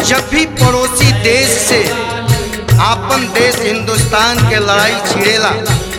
जब भी पड़ोसी देश से आपन देश हिंदुस्तान के लड़ाई छिड़ेला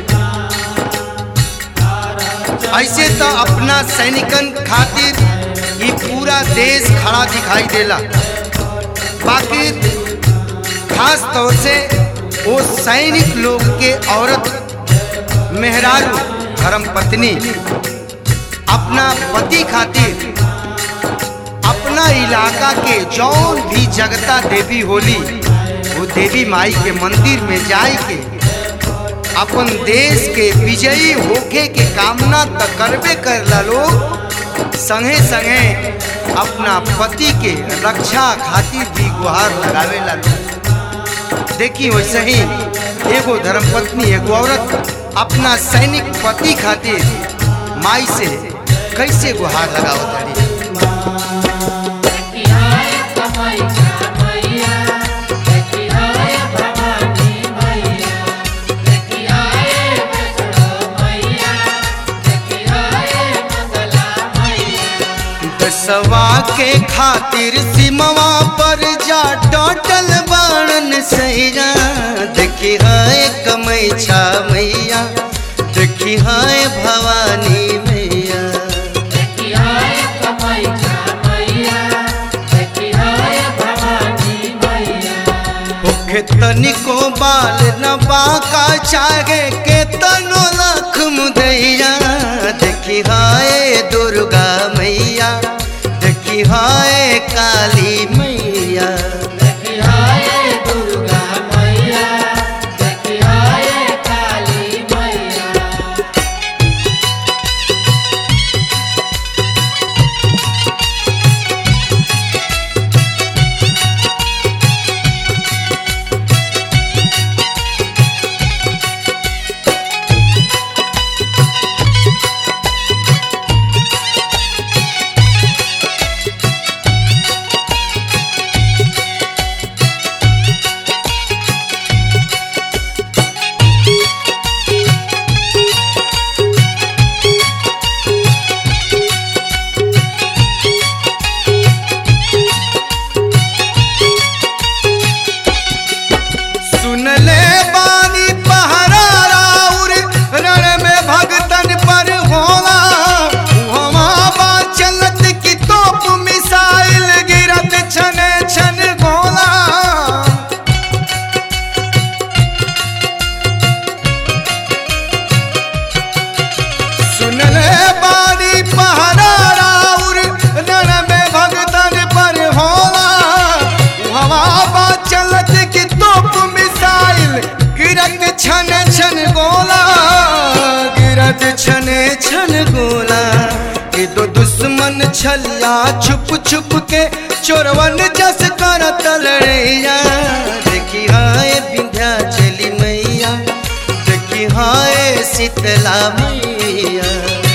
ऐसे तो अपना सैनिकन खातिर ये पूरा देश खड़ा दिखाई देला बाकी खास तौर से वो सैनिक लोग के औरत मेहरारू धर्म पत्नी अपना पति खातिर अपना इलाका के जौन भी जगता देवी होली वो देवी माई के मंदिर में जाए के अपन देश के विजयी होके के कामना तो करबे करला लोग संगे संगे अपना पति के रक्षा खातिर भी गुहार लगावेला लोग देखी वैसे ही एगो धर्मपत्नी एगो औरत अपना सैनिक पति खातिर माई से कैसे गुहार लगावत रही दसवा के खातिर सिमवा पर जा टोटल बाणन सैया देखी हाय कमई छा मैया देखी हाय भवानी मैया ओखे तनिको बाल न बाका चाहे के तनो लख मुदैया देखी हाय दुर्गा मैया देखी हाय काली मैया सुन ले बानी पहरा राउर रण में भगतन पर होला हमा बा चलत की तोप मिसाइल गिरत छन छन गोला सुन ले बानी पहरा राउर रण में भगतन पर होला हवा बा चलत की तोप मिसाइल गिरत छन छन गोला गिरत छन छन गोला ये दो दुश्मन छल्ला छुप छुप के चोरवन जस कर तलड़ैया देखी हाय विंध्या चली मैया देखी हाय शीतला मैया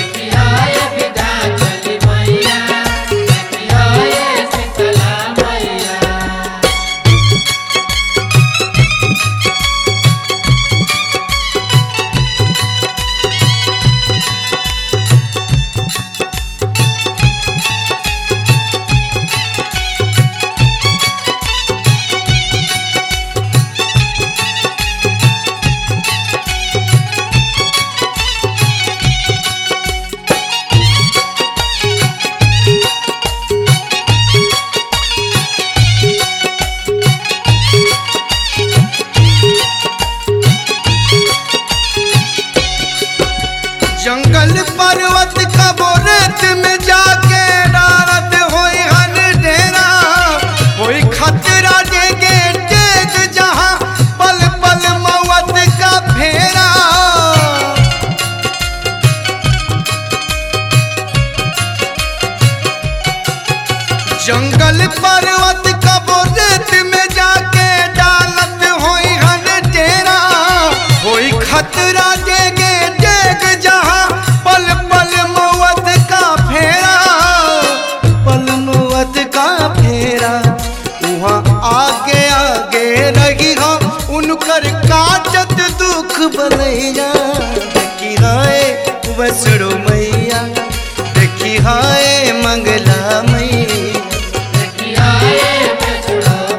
जंगल पर्वत कबो रेत में जाके डारत होई हन डेरा होई खतरा देगे टेक जहां पल पल मौत का फेरा जंगल पर्वत कबो रेत में जाके डालत होई हन डेरा होई खतरा देगे देख जहां पल पल मौत का फेरा पल मौत का फेरा वहाँ आगे आगे रही हो उनकर काटत दुख बनैया देखी हाय वसड़ो मैया देखी हाय मंगला मैया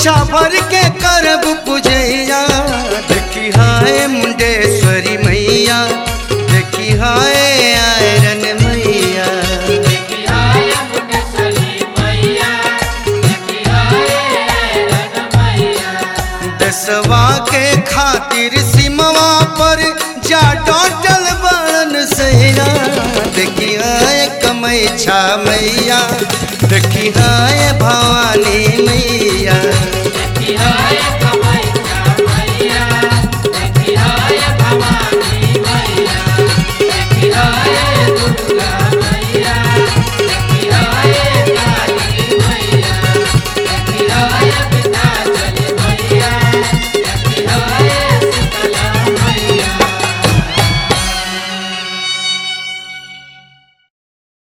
इच्छा भर के करब पूजैया देखी हाय मुंडेश्वरी मैया देखी हाय आयरन मैया दसवा के खातिर सिमवा पर जा डटल बन सैया देखी हाय कमैछा मैया देखी हाय भवानी मैया